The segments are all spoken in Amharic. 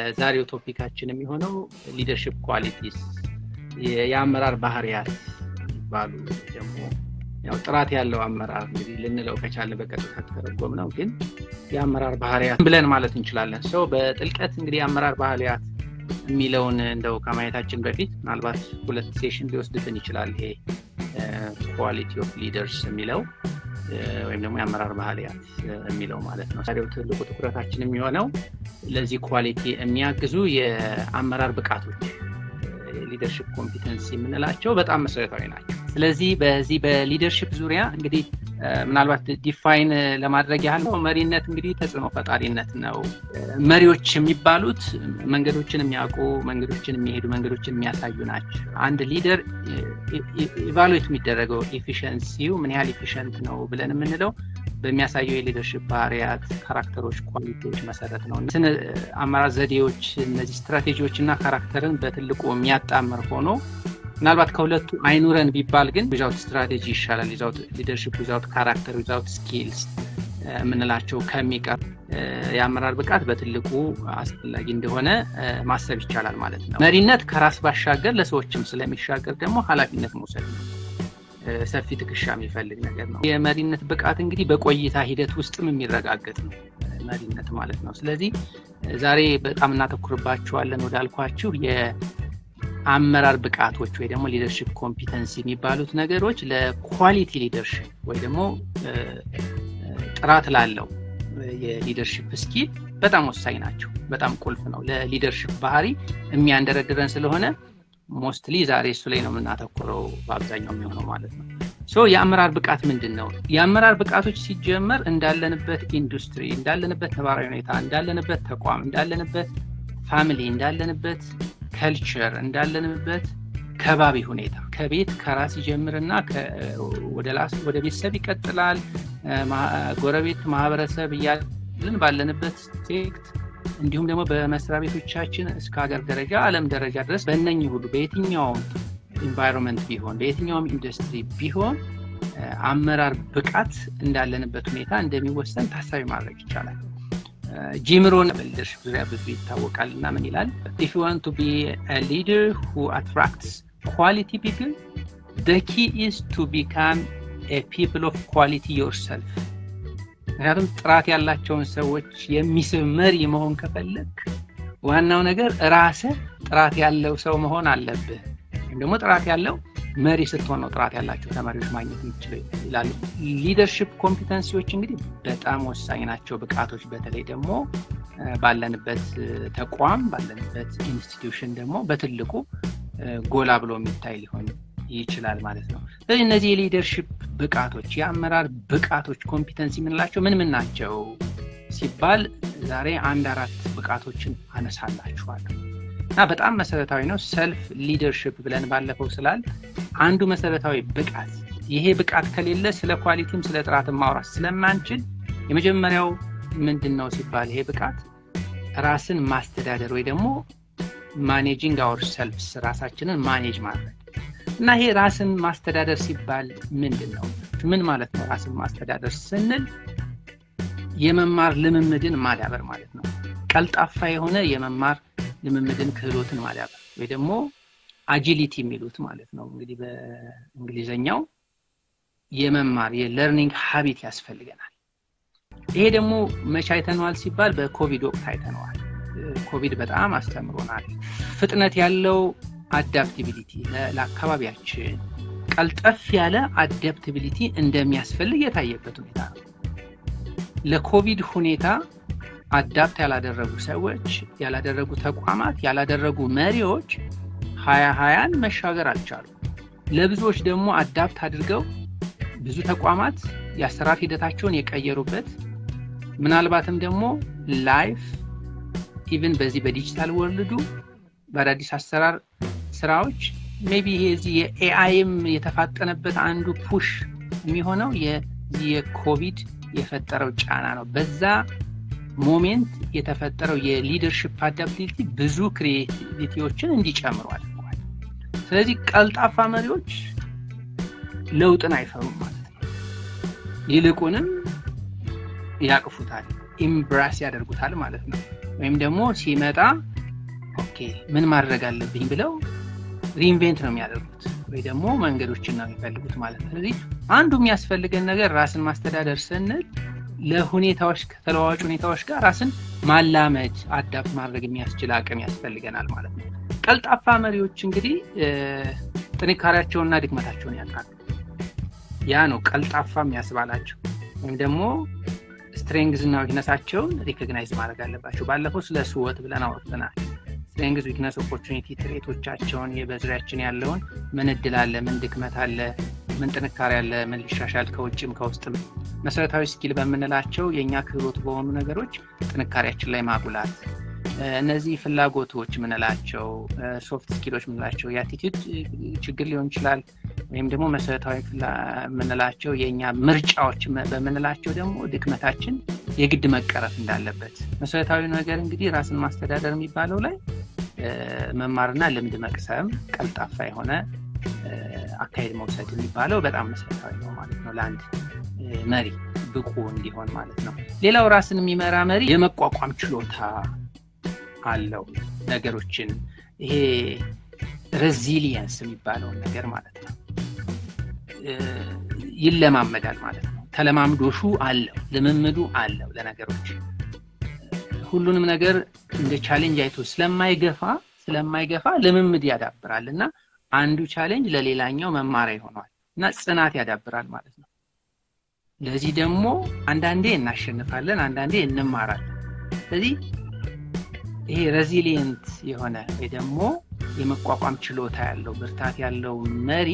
የዛሬው ቶፒካችን የሚሆነው ሊደርሽፕ ኳሊቲስ የአመራር ባህሪያት ይባሉ ደግሞ ያው ጥራት ያለው አመራር እንግዲህ ልንለው ከቻለ በቀጥታ ተተረጎም ነው፣ ግን የአመራር ባህሪያት ብለን ማለት እንችላለን። ሰው በጥልቀት እንግዲህ የአመራር ባህሪያት የሚለውን እንደው ከማየታችን በፊት ምናልባት ሁለት ሴሽን ሊወስድብን ይችላል። ይሄ ኳሊቲ ኦፍ ሊደርስ የሚለው ወይም ደግሞ የአመራር ባህሪያት የሚለው ማለት ነው። ታዲያው ትልቁ ትኩረታችን የሚሆነው ለዚህ ኳሊቲ የሚያግዙ የአመራር ብቃቶች ሊደርሽፕ ኮምፒተንሲ የምንላቸው በጣም መሰረታዊ ናቸው። ስለዚህ በዚህ በሊደርሽፕ ዙሪያ እንግዲህ ምናልባት ዲፋይን ለማድረግ ያህል ነው መሪነት እንግዲህ ተጽዕኖ ፈጣሪነት ነው። መሪዎች የሚባሉት መንገዶችን የሚያውቁ መንገዶችን የሚሄዱ መንገዶችን የሚያሳዩ ናቸው። አንድ ሊደር ኢቫሉዌት የሚደረገው ኤፊሽንሲው ምን ያህል ኤፊሽንት ነው ብለን የምንለው በሚያሳየው የሊደርሽፕ ባህሪያት፣ ካራክተሮች፣ ኳሊቲዎች መሰረት ነው። ስነ አመራር ዘዴዎች እነዚህ ስትራቴጂዎች እና ካራክተርን በትልቁ የሚያጣምር ሆኖ ምናልባት ከሁለቱ አይኑረን ቢባል ግን ዊዛውት ስትራቴጂ ይሻላል። ሊደርሽፕ ዊዛውት ካራክተር ዊዛውት ስኪልስ የምንላቸው ከሚቀር የአመራር ብቃት በትልቁ አስፈላጊ እንደሆነ ማሰብ ይቻላል ማለት ነው። መሪነት ከራስ ባሻገር ለሰዎችም ስለሚሻገር ደግሞ ኃላፊነት መውሰድ ነው። ሰፊ ትከሻ የሚፈልግ ነገር ነው። የመሪነት ብቃት እንግዲህ በቆይታ ሂደት ውስጥም የሚረጋገጥ ነው መሪነት ማለት ነው። ስለዚህ ዛሬ በጣም እናተኩርባቸዋለን ወዳልኳችሁ የአመራር ብቃቶች ወይ ደግሞ ሊደርሽፕ ኮምፒተንሲ የሚባሉት ነገሮች ለኳሊቲ ሊደርሽፕ ወይ ደግሞ ጥራት ላለው የሊደርሽፕ ስኪል በጣም ወሳኝ ናቸው። በጣም ቁልፍ ነው። ለሊደርሽፕ ባህሪ የሚያንደረድረን ስለሆነ ሞስትሊ ዛሬ እሱ ላይ ነው የምናተኩረው በአብዛኛው የሚሆነው ማለት ነው። ሶ የአመራር ብቃት ምንድን ነው? የአመራር ብቃቶች ሲጀመር እንዳለንበት ኢንዱስትሪ፣ እንዳለንበት ነባራዊ ሁኔታ፣ እንዳለንበት ተቋም፣ እንዳለንበት ፋሚሊ፣ እንዳለንበት ከልቸር፣ እንዳለንበት ከባቢ ሁኔታ ከቤት ከራስ ይጀምርና ወደ ቤተሰብ ይቀጥላል። ጎረቤት፣ ማህበረሰብ እያልን ባለንበት ሴክት እንዲሁም ደግሞ በመስሪያ ቤቶቻችን እስከ ሀገር ደረጃ ዓለም ደረጃ ድረስ በእነኝህ ሁሉ በየትኛውም ኢንቫይሮንመንት ቢሆን በየትኛውም ኢንዱስትሪ ቢሆን አመራር ብቃት እንዳለንበት ሁኔታ እንደሚወሰን ታሳቢ ማድረግ ይቻላል። ጂምሮን በሊደርሽፕ ዙሪያ ብዙ ይታወቃል እና ምን ይላል? ኢፍ ዩ ዋንት ቱ ቢ ሊደር ሁ አትራክትስ ኳሊቲ ፒፕል ዘ ኪ ኢዝ ቱ ቢካም ፒፕል ኦፍ ኳሊቲ ዮርሰልፍ ምክንያቱም ጥራት ያላቸውን ሰዎች የሚስብ መሪ መሆን ከፈለግ ዋናው ነገር ራስህ ጥራት ያለው ሰው መሆን አለብህ። ወይም ደግሞ ጥራት ያለው መሪ ስትሆን ነው ጥራት ያላቸው ተማሪዎች ማግኘት የምችለው ይላሉ። ሊደርሽፕ ኮምፒተንሲዎች እንግዲህ በጣም ወሳኝ ናቸው ብቃቶች፣ በተለይ ደግሞ ባለንበት ተቋም ባለንበት ኢንስቲትዩሽን ደግሞ በትልቁ ጎላ ብሎ የሚታይ ሊሆን ይችላል ማለት ነው። ስለዚህ እነዚህ የሊደርሽፕ ብቃቶች የአመራር ብቃቶች ኮምፒተንሲ የምንላቸው ምን ምን ናቸው ሲባል ዛሬ አንድ አራት ብቃቶችን አነሳላችኋለሁ እና በጣም መሰረታዊ ነው። ሰልፍ ሊደርሽፕ ብለን ባለፈው ስላል አንዱ መሰረታዊ ብቃት ይሄ ብቃት ከሌለ ስለ ኳሊቲም ስለ ጥራትም ማውራት ስለማንችል የመጀመሪያው ምንድን ነው ሲባል ይሄ ብቃት ራስን ማስተዳደር ወይ ደግሞ ማኔጂንግ አወር ሰልፍስ ራሳችንን ማኔጅ ማድረግ እና ይሄ ራስን ማስተዳደር ሲባል ምንድን ነው? ምን ማለት ነው? ራስን ማስተዳደር ስንል የመማር ልምምድን ማዳበር ማለት ነው። ቀልጣፋ የሆነ የመማር ልምምድን ክህሎትን ማዳበር ወይ ደግሞ አጂሊቲ የሚሉት ማለት ነው። እንግዲህ በእንግሊዘኛው የመማር የለርኒንግ ሀቢት ያስፈልገናል። ይሄ ደግሞ መቼ አይተነዋል ሲባል በኮቪድ ወቅት አይተነዋል። ኮቪድ በጣም አስተምሮናል። ፍጥነት ያለው አዳፕቲቢሊቲ ለአካባቢያችን ቀልጠፍ ያለ አዳፕቲቢሊቲ እንደሚያስፈልግ የታየበት ሁኔታ ነው። ለኮቪድ ሁኔታ አዳፕት ያላደረጉ ሰዎች፣ ያላደረጉ ተቋማት፣ ያላደረጉ መሪዎች ሀያ ሀያን መሻገር አልቻሉ። ለብዙዎች ደግሞ አዳፕት አድርገው ብዙ ተቋማት የአሰራር ሂደታቸውን የቀየሩበት ምናልባትም ደግሞ ላይፍ ኢቭን በዚህ በዲጂታል ወርልዱ በአዳዲስ አሰራር ስራዎች ሜቢ ይሄ እዚህ የኤአይም የተፋጠነበት አንዱ ፑሽ የሚሆነው የዚህ የኮቪድ የፈጠረው ጫና ነው። በዛ ሞሜንት የተፈጠረው የሊደርሽፕ አዳፕቲቪቲ ብዙ ክሪኤቲቪቲዎችን እንዲጨምሩ አድርጓል። ስለዚህ ቀልጣፋ መሪዎች ለውጥን አይፈሩም ማለት ነው። ይልቁንም ያቅፉታል፣ ኢምብራስ ያደርጉታል ማለት ነው። ወይም ደግሞ ሲመጣ ኦኬ ምን ማድረግ አለብኝ ብለው ሪኢንቬንት ነው የሚያደርጉት ወይ ደግሞ መንገዶችን ነው የሚፈልጉት ማለት ነው። ስለዚህ አንዱ የሚያስፈልገን ነገር ራስን ማስተዳደር ስንል ለሁኔታዎች ከተለዋዋጭ ሁኔታዎች ጋር ራስን ማላመድ አዳፕት ማድረግ የሚያስችል አቅም ያስፈልገናል ማለት ነው። ቀልጣፋ መሪዎች እንግዲህ ጥንካሬያቸውንና ድክመታቸውን ያውቃሉ። ያ ነው ቀልጣፋ የሚያስባላቸው ወይም ደግሞ ስትሬንግዝ እና ዊክነሳቸውን ሪኮግናይዝ ማድረግ አለባቸው። ባለፈው ስለ ስወት ብለን አውርተናል። ስትሬንግዝ፣ ዊክነስ፣ ኦፖርቹኒቲ ትሬቶቻቸውን በዙሪያችን ያለውን ምን እድል አለ፣ ምን ድክመት አለ፣ ምን ጥንካሬ አለ፣ ምን ሊሻሻል ከውጭም ከውስጥም መሰረታዊ ስኪል በምንላቸው የእኛ ክህሎት በሆኑ ነገሮች ጥንካሬያችን ላይ ማጉላት እነዚህ ፍላጎቶች ምንላቸው ሶፍት ስኪሎች ምንላቸው የአቲቱድ ችግር ሊሆን ይችላል። ወይም ደግሞ መሰረታዊ የምንላቸው የእኛ ምርጫዎች በምንላቸው ደግሞ ድክመታችን የግድ መቀረፍ እንዳለበት መሰረታዊ ነገር እንግዲህ ራስን ማስተዳደር የሚባለው ላይ መማርና ልምድ መቅሰም፣ ቀልጣፋ የሆነ አካሄድ መውሰድ የሚባለው በጣም መሰረታዊ ነው ማለት ነው ለአንድ መሪ ብቁ እንዲሆን ማለት ነው። ሌላው ራስን የሚመራ መሪ የመቋቋም ችሎታ አለው ነገሮችን ይሄ ሬዚሊየንስ የሚባለውን ነገር ማለት ነው ይለማመዳል ማለት ነው። ተለማምዶሹ አለው፣ ልምምዱ አለው ለነገሮች ሁሉንም ነገር እንደ ቻሌንጅ አይቶ ስለማይገፋ ስለማይገፋ ልምምድ ያዳብራል እና አንዱ ቻሌንጅ ለሌላኛው መማሪያ ይሆነዋል እና ጽናት ያዳብራል ማለት ነው። ለዚህ ደግሞ አንዳንዴ እናሸንፋለን፣ አንዳንዴ እንማራለን። ስለዚህ ይሄ ሬዚሊየንት የሆነ ወይ ደግሞ የመቋቋም ችሎታ ያለው ብርታት ያለው መሪ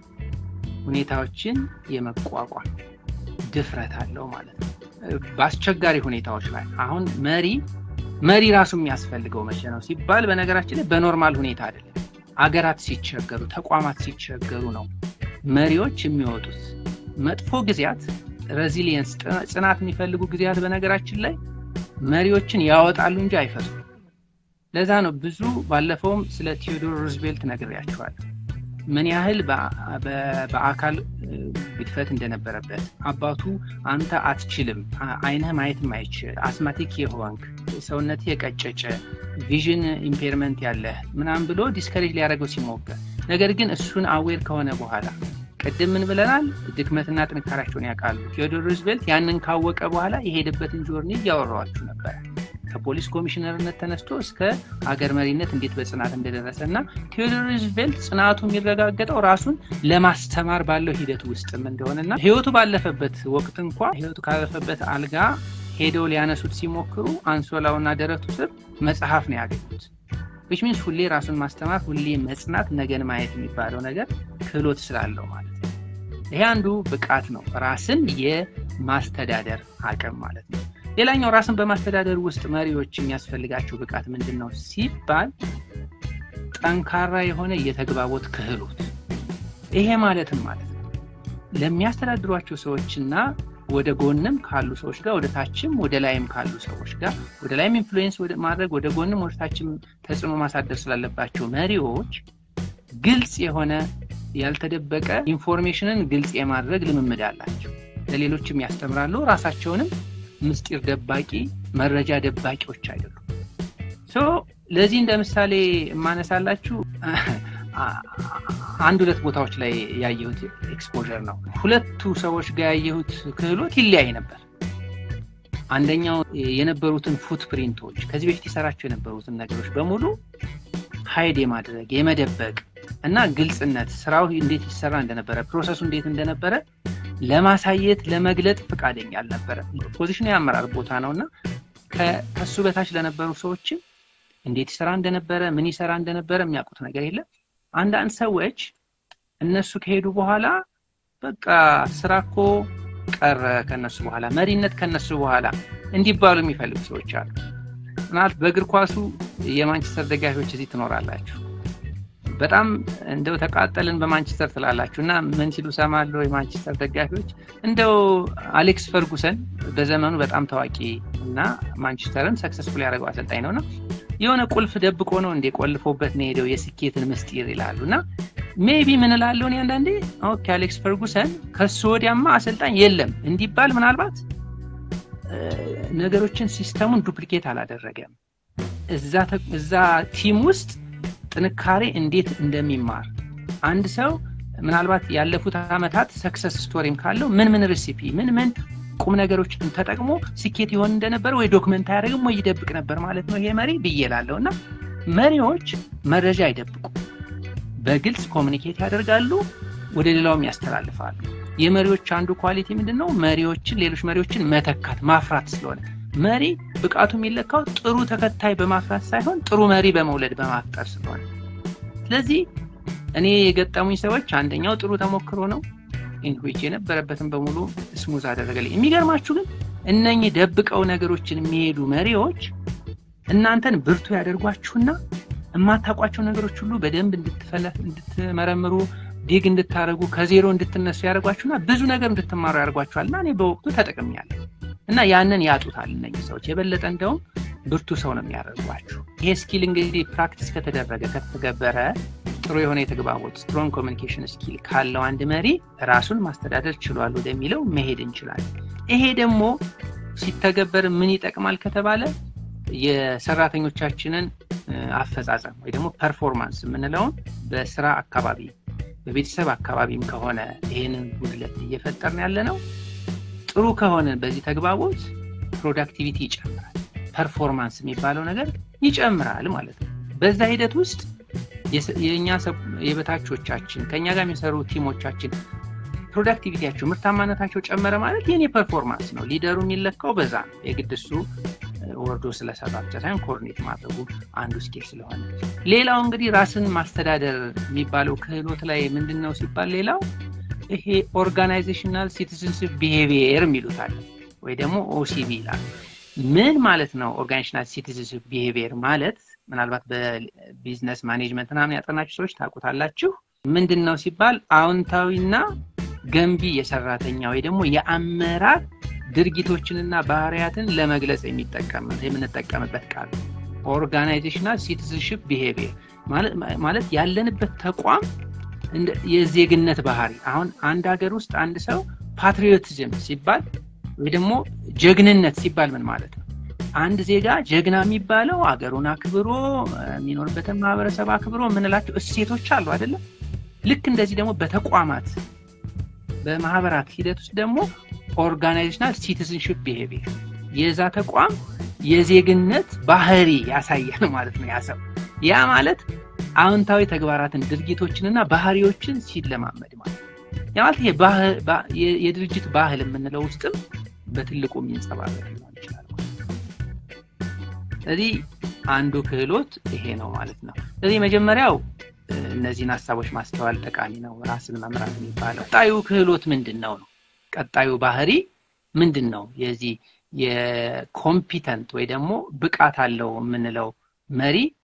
ሁኔታዎችን የመቋቋም ድፍረት አለው ማለት ነው። በአስቸጋሪ ሁኔታዎች ላይ አሁን መሪ መሪ ራሱ የሚያስፈልገው መቼ ነው ሲባል በነገራችን ላይ በኖርማል ሁኔታ አይደለም። አገራት ሲቸገሩ፣ ተቋማት ሲቸገሩ ነው መሪዎች የሚወጡት። መጥፎ ጊዜያት ሬዚሊየንስ ጽናት የሚፈልጉ ጊዜያት በነገራችን ላይ መሪዎችን ያወጣሉ እንጂ አይፈቱም። ለዛ ነው ብዙ ባለፈውም ስለ ቴዎዶር ሩዝቬልት ነግሬያቸዋለሁ። ምን ያህል በአካል ግድፈት እንደነበረበት አባቱ አንተ አትችልም፣ አይንህ ማየት ማይችል አስማቲክ የሆንክ ሰውነት የቀጨጨ ቪዥን ኢምፔርመንት ያለህ ምናምን ብሎ ዲስከሬጅ ሊያደርገው ሲሞክር፣ ነገር ግን እሱን አዌር ከሆነ በኋላ ቅድም ምን ብለናል? ድክመትና ጥንካሬያቸውን ያውቃሉ። ቴዎዶር ሩዝቬልት ያንን ካወቀ በኋላ የሄደበትን ጆርኒ እያወራኋችሁ ነበረ። ከፖሊስ ኮሚሽነርነት ተነስቶ እስከ ሀገር መሪነት እንዴት በጽናት እንደደረሰ እና ቴዎዶር ሩዝቬልት ጽናቱ የሚረጋገጠው ራሱን ለማስተማር ባለው ሂደት ውስጥም እንደሆነና ህይወቱ ባለፈበት ወቅት እንኳ ህይወቱ ካለፈበት አልጋ ሄደው ሊያነሱት ሲሞክሩ አንሶላውና ደረቱ ስር መጽሐፍ ነው ያገኙት። ዊች ሚንስ ሁሌ ራሱን ማስተማር፣ ሁሌ መጽናት፣ ነገን ማየት የሚባለው ነገር ክህሎት ስላለው ማለት ነው። ይሄ አንዱ ብቃት ነው፣ ራስን የማስተዳደር አቅም ማለት ነው። ሌላኛው ራስን በማስተዳደር ውስጥ መሪዎች የሚያስፈልጋቸው ብቃት ምንድን ነው ሲባል ጠንካራ የሆነ የተግባቦት ክህሎት። ይሄ ማለትም ማለት ነው ለሚያስተዳድሯቸው ሰዎችና ወደ ጎንም ካሉ ሰዎች ጋር ወደ ታችም ወደ ላይም ካሉ ሰዎች ጋር ወደ ላይም ኢንፍሉዌንስ ማድረግ ወደ ጎንም ወደ ታችም ተጽዕኖ ማሳደር ስላለባቸው መሪዎች ግልጽ የሆነ ያልተደበቀ ኢንፎርሜሽንን ግልጽ የማድረግ ልምምድ አላቸው። ለሌሎችም ያስተምራሉ። ራሳቸውንም ምስጢር ደባቂ መረጃ ደባቂዎች አይደሉም። ለዚህ እንደ ምሳሌ የማነሳላችሁ አንድ ሁለት ቦታዎች ላይ ያየሁት ኤክስፖዠር ነው። ሁለቱ ሰዎች ጋር ያየሁት ክህሎት ይለያይ ነበር። አንደኛው የነበሩትን ፉትፕሪንቶች ከዚህ በፊት የሰራቸው የነበሩትን ነገሮች በሙሉ ሀይድ የማድረግ የመደበቅ እና ግልጽነት ስራው እንዴት ይሰራ እንደነበረ ፕሮሰሱ እንዴት እንደነበረ ለማሳየት ለመግለጥ ፈቃደኛ አልነበረ። ፖዚሽኑ የአመራር ቦታ ነው እና ከሱ በታች ለነበሩ ሰዎችም እንዴት ይሰራ እንደነበረ ምን ይሰራ እንደነበረ የሚያውቁት ነገር የለም። አንዳንድ ሰዎች እነሱ ከሄዱ በኋላ በቃ ስራ እኮ ቀረ ከነሱ በኋላ መሪነት ከነሱ በኋላ እንዲባሉ የሚፈልጉ ሰዎች አሉ። ምናልባት በእግር ኳሱ የማንቸስተር ደጋፊዎች እዚህ ትኖራላችሁ። በጣም እንደው ተቃጠልን በማንቸስተር ትላላችሁ እና ምን ሲሉ ሰማለሁ የማንቸስተር ደጋፊዎች እንደው አሌክስ ፈርጉሰን በዘመኑ በጣም ታዋቂ እና ማንቸስተርን ሰክሰስፉል ያደረገው አሰልጣኝ ነው እና የሆነ ቁልፍ ደብቆ ነው እንደ ቆልፎበት ነው ሄደው የስኬትን ምስጢር ይላሉ እና ሜቢ ምን እላለሁ እኔ አንዳንዴ ኦኬ አሌክስ ፈርጉሰን ከሱ ወዲያማ አሰልጣኝ የለም እንዲባል ምናልባት ነገሮችን ሲስተሙን ዱፕሊኬት አላደረገም እዛ ቲም ውስጥ ጥንካሬ እንዴት እንደሚማር አንድ ሰው ምናልባት ያለፉት ዓመታት ሰክሰስ ስቶሪም ካለው ምን ምን ሬሲፒ ምን ምን ቁም ነገሮችን ተጠቅሞ ስኬት ይሆን እንደነበረ ወይ ዶክመንት አያደርግም ወይ ይደብቅ ነበር ማለት ነው ይሄ መሪ ብዬ እላለሁ እና መሪዎች መረጃ አይደብቁ በግልጽ ኮሚኒኬት ያደርጋሉ ወደ ሌላውም ያስተላልፋሉ የመሪዎች አንዱ ኳሊቲ ምንድን ነው መሪዎችን ሌሎች መሪዎችን መተካት ማፍራት ስለሆነ መሪ ብቃቱ የሚለካው ጥሩ ተከታይ በማፍራት ሳይሆን ጥሩ መሪ በመውለድ በማፍጠር ስለሆነ ስለዚህ እኔ የገጠሙኝ ሰዎች አንደኛው ጥሩ ተሞክሮ ነው ኢንዊች የነበረበትን በሙሉ ስሙዝ አደረገልኝ የሚገርማችሁ ግን እነኚህ ደብቀው ነገሮችን የሚሄዱ መሪዎች እናንተን ብርቱ ያደርጓችሁና የማታውቋቸው ነገሮች ሁሉ በደንብ እንድትመረምሩ ዲግ እንድታደረጉ ከዜሮ እንድትነሱ ያደርጓችሁና ብዙ ነገር እንድትማሩ ያደርጓችኋል እና እኔ በወቅቱ ተጠቅሚያለሁ እና ያንን ያጡታል እነኚህ ሰዎች የበለጠ እንደውም ብርቱ ሰው ነው የሚያደርጓችሁ ይሄ ስኪል እንግዲህ ፕራክቲስ ከተደረገ ከተገበረ ጥሩ የሆነ የተግባቦት ስትሮንግ ኮሚኒኬሽን ስኪል ካለው አንድ መሪ ራሱን ማስተዳደር ችሏል ወደሚለው መሄድ እንችላለን ይሄ ደግሞ ሲተገበር ምን ይጠቅማል ከተባለ የሰራተኞቻችንን አፈጻጸም ወይ ደግሞ ፐርፎርማንስ የምንለውን በስራ አካባቢ በቤተሰብ አካባቢም ከሆነ ይህንን ጉድለት እየፈጠርን ያለ ነው ጥሩ ከሆነ በዚህ ተግባቦት ፕሮዳክቲቪቲ ይጨምራል ፐርፎርማንስ የሚባለው ነገር ይጨምራል ማለት ነው በዛ ሂደት ውስጥ የእኛ የበታቾቻችን ከእኛ ጋር የሚሰሩ ቲሞቻችን ፕሮዳክቲቪቲያቸው ምርታማነታቸው ጨመረ ማለት የኔ ፐርፎርማንስ ነው ሊደሩ የሚለካው በዛ ነው የግድ እሱ ወርዶ ስለሰራ ብቻ ሳይሆን ኮርኔት ማድረጉ አንዱ ስኪል ስለሆነ ሌላው እንግዲህ ራስን ማስተዳደር የሚባለው ክህሎት ላይ ምንድን ነው ሲባል ሌላው ይሄ ኦርጋናይዜሽናል ሲቲዝንሽፕ ቢሄቪየር የሚሉታል ወይ ደግሞ ኦሲቢ ይላል ምን ማለት ነው ኦርጋናይዜሽናል ሲቲዝንሽፕ ቢሄቪየር ማለት ምናልባት በቢዝነስ ማኔጅመንት ምናምን ያጠናችሁ ሰዎች ታውቁታላችሁ ምንድን ነው ሲባል አዎንታዊና ገንቢ የሰራተኛ ወይ ደግሞ የአመራር ድርጊቶችንና ባህርያትን ለመግለጽ የምንጠቀምበት ቃል ኦርጋናይዜሽናል ሲቲዝንሽፕ ቢሄቪየር ማለት ያለንበት ተቋም የዜግነት ባህሪ አሁን አንድ ሀገር ውስጥ አንድ ሰው ፓትሪዮቲዝም ሲባል ወይ ደግሞ ጀግንነት ሲባል ምን ማለት ነው አንድ ዜጋ ጀግና የሚባለው አገሩን አክብሮ የሚኖርበትን ማህበረሰብ አክብሮ የምንላቸው እሴቶች አሉ አይደለም ልክ እንደዚህ ደግሞ በተቋማት በማህበራት ሂደት ውስጥ ደግሞ ኦርጋናይዜሽናል ሲቲዝንሽፕ ቢሄቪየር የዛ ተቋም የዜግነት ባህሪ ያሳያል ማለት ነው ያሰው ያ ማለት አዎንታዊ ተግባራትን ድርጊቶችንና ባህሪዎችን ሲለማመድ ማለት ያ ማለት የድርጅት ባህል የምንለው ውስጥም በትልቁ የሚንጸባረቅ ሊሆን ይችላል ስለዚህ አንዱ ክህሎት ይሄ ነው ማለት ነው ስለዚህ መጀመሪያው እነዚህን ሀሳቦች ማስተዋል ጠቃሚ ነው ራስን መምራት የሚባለው ቀጣዩ ክህሎት ምንድን ነው ነው ቀጣዩ ባህሪ ምንድን ነው የዚህ የኮምፒተንት ወይ ደግሞ ብቃት አለው የምንለው መሪ